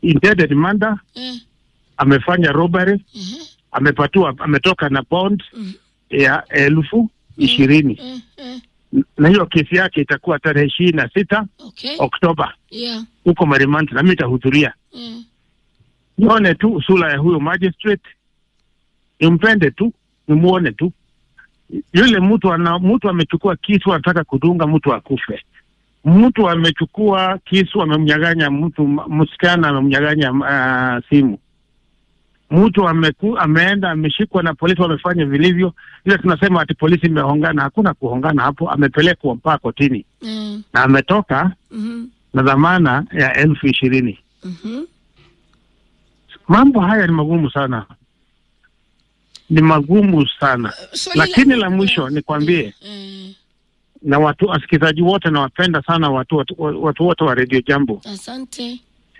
intended murder, Eh. amefanya robbery, Mhm. amepatiwa ametoka na bond Mhm. ya elfu ishirini Eh. Eh. na hiyo kesi yake itakuwa tarehe ishirini na sita Okay. Oktoba Yeah. huko Marimanti, na mimi nitahudhuria Eh. nione tu sura ya huyo magistrate, nimpende tu, nimuone tu. Yule mtu ana mtu amechukua kisu anataka kudunga mtu akufe. Mtu amechukua kisu amemnyaganya mtu msichana amemnyaganya uh, simu. Mtu ameku, ameenda ameshikwa na polisi wamefanya vilivyo, ile tunasema ati polisi imehongana. Hakuna kuhongana hapo, amepelekwa mpaka kotini Eh. na ametoka Mhm. na dhamana ya elfu ishirini. Mhm. Mambo haya ni magumu sana, ni magumu sana. Swali Lakini la langu- mwisho nikwambie, Eh. na watu wasikilizaji wote, nawapenda sana watu watu watu wote wa Radio Jambo, Asante.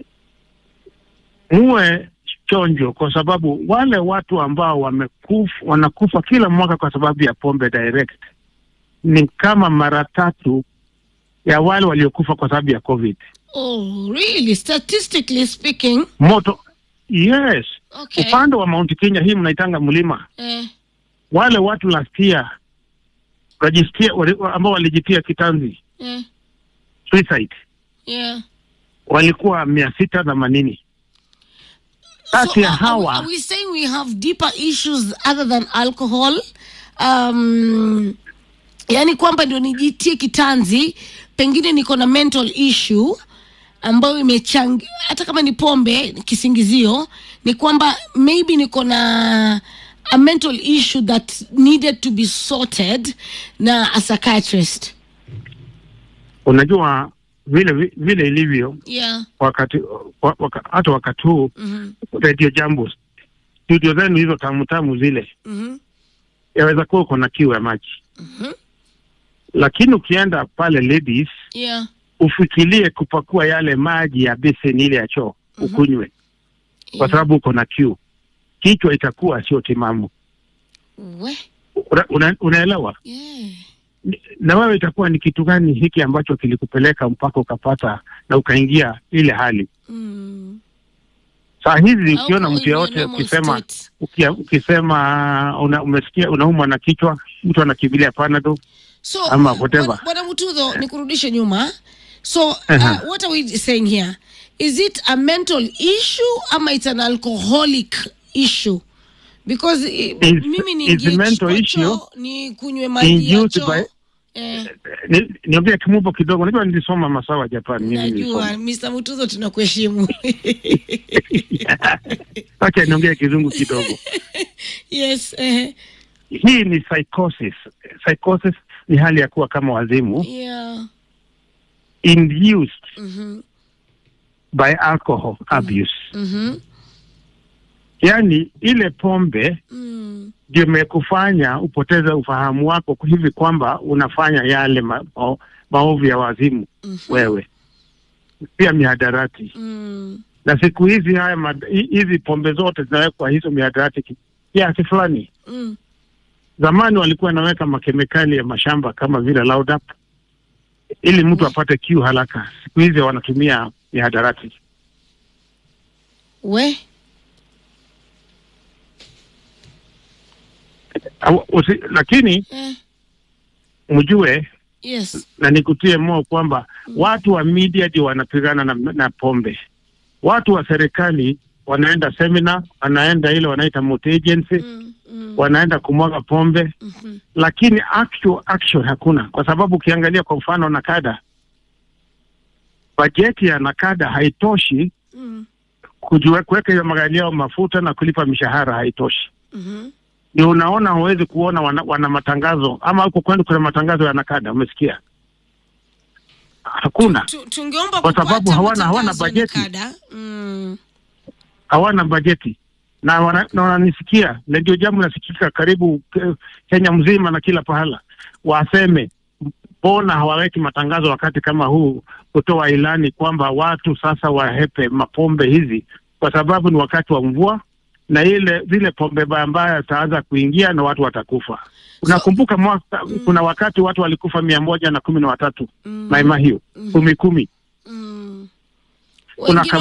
muwe chonjo, kwa sababu wale watu ambao wamekufa wanakufa kila mwaka kwa sababu ya pombe direct ni kama mara tatu ya wale waliokufa kwa sababu ya COVID. Oh, really? Statistically speaking. Moto, yes. Okay. Upande wa Mount Kenya hii mnaitanga mlima Eh. wale watu last year wajistia, wali, ambao walijitia kitanzi Eh. suicide Yeah. walikuwa mia sita themanini. Kati ya are- are, hawa are we saying we have deeper issues other than alcohol? Um, yani kwamba ndio nijitie kitanzi, pengine niko na mental issue ambayo imechangia, hata kama ni pombe kisingizio, ni kwamba maybe niko na a mental issue that needed to be sorted na a psychiatrist. unajua vile vile ilivyo Yeah. wakati wa- waka, hata wakati huu Mhm. Radio Jambo studio zenu hizo tamu tamu zile, Mhm. yaweza kuwa uko na kiu ya maji, Mhm. lakini ukienda pale ladies Yeah. ufikirie kupakua yale maji ya beseni ile ya choo ukunywe, kwa Yeah. sababu uko na kiu, kichwa itakuwa sio timamu. We. Una, una, unaelewa? Yeah. Ni- na wewe itakuwa ni kitu gani hiki ambacho kilikupeleka mpaka ukapata na ukaingia ile hali Mm. saa hizi Au ukiona uko mtu in your yeyote normal ukisema state. ukia, ukisema una, umesikia unaumwa na kichwa mtu anakimbilia panado so Ama whatever. bwana- bwana mutudho nikurudishe nyuma so uh, Uh-huh. what are we saying here is it a mental issue ama it's an alcoholic issue because i- It's- mimi ni it's a mental issue ni kunywe maji ya induced choo by- eh, Ni- niongee kimombo kidogo unajua nilisoma masawa Japan mimi najua nilisoma Mr. Mutudho tunakuheshimu acha niongee kizungu kidogo yes eh, hii ni psychosis psychosis ni hali ya kuwa kama wazimu yeah induced mhm by alcohol abuse mhm yaani ile pombe mm, ndio imekufanya upoteze ufahamu wako hivi kwamba unafanya yale ma, ma, maovu ya wazimu mhm, wewe pia mihadarati mm, na siku hizi haya mad- hi- hizi pombe zote zinawekwa hizo mihadarati ki- kiasi fulani mm. zamani walikuwa wanaweka makemikali ya mashamba kama vile Roundup ili mtu apate kiu haraka siku hizi wanatumia mihadarati we Au- usi, lakini eh, mjue yes na nikutie moyo kwamba watu wa media ndio wanapigana na, na pombe. Watu wa serikali wanaenda semina, wanaenda ile wanaita multi agency, mm, mm, wanaenda kumwaga pombe, mhm. lakini actual action hakuna, kwa sababu ukiangalia kwa mfano Nakada, bajeti ya Nakada haitoshi Mm, kujue kuweka hiyo magari yao mafuta na kulipa mishahara haitoshi. mhm. Ndio unaona huwezi kuona wana, wana matangazo ama huko kwenda kuna matangazo ya Nakada, umesikia? Hakuna. Tu- tungeomba Kwa sababu kupata hawana- hawana matangazo bajeti. na kada. Mm, hawana bajeti na wana- na wananisikia na ndio jambo nasikika karibu ke- Kenya mzima na kila pahala, waseme mbona hawaweki matangazo wakati kama huu kutoa ilani kwamba watu sasa wahepe mapombe hizi, kwa sababu ni wakati wa mvua na ile zile pombe mbaya mbaya zitaanza kuingia na watu watakufa. Unakumbuka mwaka, kuna wakati watu walikufa mia moja na kumi na watatu mm, Mai Mahiu mhm, kumi kumi mm. Kuna Wengine